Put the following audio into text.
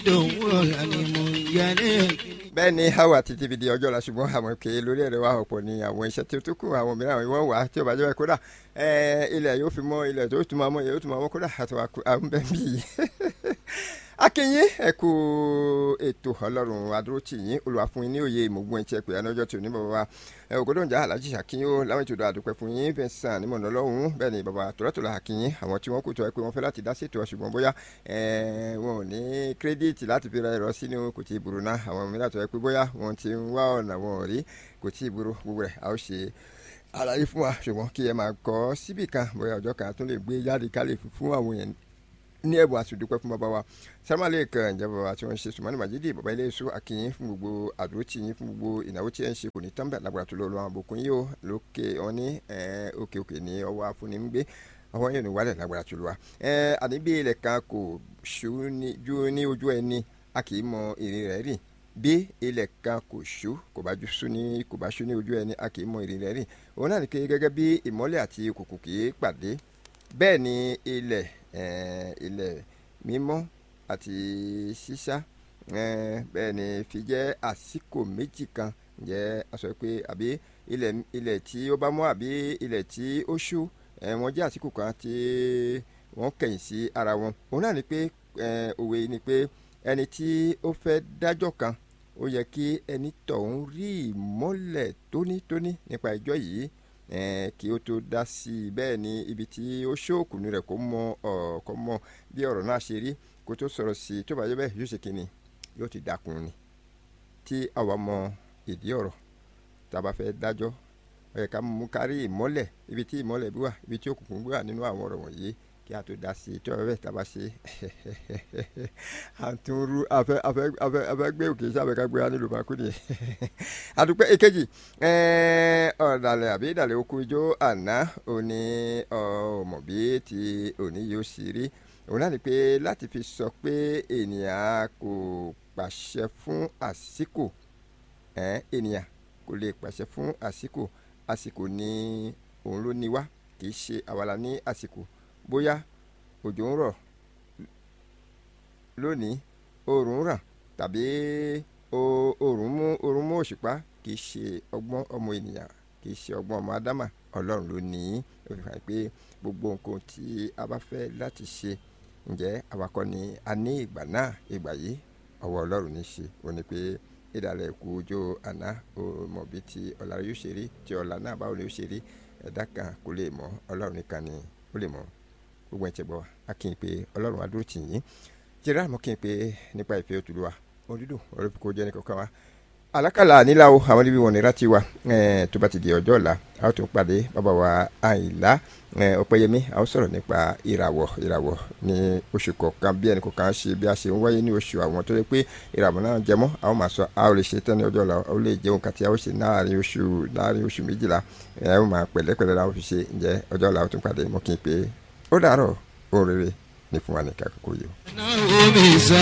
dòwúrọ̀ ni mo yẹlé. bẹ́ẹ̀ ni hawa títí fi di ọjọ́ la ṣùgbọ́n àwọn òkè lórí ẹ̀rọ wa ọ̀pọ̀ ni àwọn iṣẹ́ tí ó tún kù àwọn mìíràn wọ́n wà á tí ó bá jẹ́ bẹ́ẹ̀ kódà ilẹ̀ yóò fi mọ́ ilẹ̀ tó tún máa mọ́ ilẹ̀ yóò tún máa mọ́ kódà àti àwọn bẹ́ẹ̀ bí yìí. akínyín ẹ kú ètò ọlọ́run adúrótì yín olùwà fún yín ní òye ìmọ̀gbọ́n ẹ̀ tí ẹ pè é lọ́jọ́ tí ò ní bàbá wa ògòdòǹjà alájí àkínyìn ó láwọn ètò àdúpẹ́ fún yín fẹsàn ní mọ̀nà ọlọ́run bẹ́ẹ̀ ni bàbá tòlátòlá àkínyìn àwọn tí wọ́n kù tó ẹ pé wọ́n fẹ́ láti dá sí ètò ṣùgbọ́n bóyá wọn ò ní kírẹ́díìtì láti fi ra ẹ̀rọ sínú kò tí ì burú náà àwọn mìíràn tó ẹ pé bóyá wọ́n ti ń wá ọ̀nà wọn ò rí kò tí ì burú gbogbo rẹ̀ a ó ṣe àlàyé fún wa ṣùgbọ́n kí ẹ máa kọ́ síbì kan bóyá ọjọ́ kan tó lè gbé jáde ká lè fún àwọn èèyàn ní ẹ̀bùn àtúndúpẹ́ fún bàbá wa sàmàlẹ́ kan ìjẹ́ bàbá tí wọ́n ń ṣe sùmọ́nì màjídì bàbá ilé iṣu akínyìn fún gbogbo àdúrótì yín fún gbogbo ìnáwó tí ẹ ń ṣe kò ní tán bẹ́ẹ̀ lágbára tó lọ́ọ́ lọ́wọ́ àbùkún yìí ó lókè wọn ní òkè òkè ní ọwọ́ afúnni ń gbé ọwọ́ yóò ní wálẹ̀ lágbára tó lọ́wọ́ àní bí ilẹ̀ kan kò ṣú ní ojú ẹni a kì í mọ ìrìn rẹ̀ rìn bí ilẹ̀ kan kò ṣú kò bá ṣú ní kò bá ṣú ní ojú ẹni a kì í mọ ìrìn rẹ̀ rìn òun náà ní pé gẹ́gẹ́ bí ìmọ́lẹ̀ àti òkùnkùn kì í pàdé bẹ́ẹ̀ ni ilẹ̀ ilẹ̀ mímọ́ àti ṣíṣá bẹ́ẹ̀ ni fi jẹ́ àsìkò méjì kan jẹ́ a sọ pé àbí ilẹ̀ ilẹ̀ tí ó bá mọ́ àbí ilẹ̀ tí ó ṣú wọ́n jẹ́ àsìkò kan tí wọ́n kẹ̀yìn sí ara wọn òun náà ni pé òwe ni pé ẹni tí ó fẹ́ dájọ́ kan ó yẹ kí ẹni tọ̀hún rí ìmọ́lẹ̀ tónítóní nípa ẹjọ́ yìí kí ó tó dá sí i bẹ́ẹ̀ ni ibi tí ó ṣóòkùnú rẹ̀ kó mọ ọ̀kọ́ mọ bí ọ̀rọ̀ náà ṣe rí kó tó sọ̀rọ̀ sí i tó bá yẹ bẹ́ẹ̀ yóò ṣe kínni yóò ti dákun ni tí àwa mọ ìdí ọ̀rọ̀ tá a bá fẹ́ dájọ́ ó yẹ ká mú kárí ìmọ́lẹ̀ ibi tí ìmọ́lẹ̀ bí wà ibi tí òkùnkùn bí wà nínú àwọn ọ̀rọ̀ wọ̀nyí kí a tó dá sí i tó bá bẹ́ẹ̀ tá a bá ṣe àtúnrú afẹ́ afẹ́ afẹ́ afẹ́ gbé òkè sábẹ́ ká gbé wa nílùú máa kú nìyẹn àdúpẹ́ èkejì ọ̀dàlẹ̀ àbí ìdàlẹ̀ oko ijó àná òní ọmọ bí ti òní yóò sì rí òun náà ni pé láti fi sọ pé ènìyàn kò pàṣẹ fún àsìkò ènìyàn kò lè pàṣẹ fún àsìkò àsìkò ni òun ló ní wá kì í ṣe àwàlà ní àsìkò bóyá òjò ń rọ̀ lónìí oòrùn ràn tàbí oòrùn mú oòrùn mú òṣùpá kì í ṣe ọgbọ́n ọmọ ènìyàn kì í ṣe ọgbọ́n ọmọ ádámà ọlọ́run ló ní í ó fi hàn pé gbogbo nǹkan tí a bá fẹ́ láti ṣe ǹjẹ́ awakọ̀ ni a ní ìgbà náà ìgbà yìí ọwọ́ ọlọ́run ní í ṣe ó ní pé ìdàlẹ̀ ìkú ojú àná ó mọ̀ bí ti ọ̀la yóò ṣe rí tí ọ̀la náà báwo ni ó ṣe rí ẹ̀dá kan kò lè mọ̀ ọlọ́run nìkan ni ó lè mọ̀ gbogbo ẹ̀ tẹ̀ bọ̀ a kì í pé ọlọ́run adúró tì yín jẹ́rẹ́ àmọ́ kí n pé nípa ìfẹ́ òtúlù wa òdúdú ọ̀rẹ́ kò jẹ́ nìkan kan wa alákàlà nílà o àwọn níbi wọn nira ti wa tó bá ti di ọjọ́ ọ̀la a ó tún pàdé bàbá wa àyìnlá ọ̀pẹ́yẹmí a ó sọ̀rọ̀ nípa ìràwọ̀ ìràwọ̀ ní oṣù kọ̀ọ̀kan bí ẹnì kọ̀ọ̀kan ṣe bí a ṣe ń wáyé ní oṣù àwọn tó lè pé ìràwọ̀ náà jẹmọ́ a ó máa sọ a ó lè ṣe tán ní ọjọ́ ọ̀la ó lè jẹun kàtí a ó ṣe láàrin oṣù láàrin oṣù méjìlá ẹ ó máa pẹ̀lẹ́pẹ̀lẹ́ la ó fi ṣe ǹjẹ́ ọjọ́ ọ̀la ó tún pàdé mọ́ kí n pé ó dàárọ̀ ó rere ní fún wa ní kakoko yìí.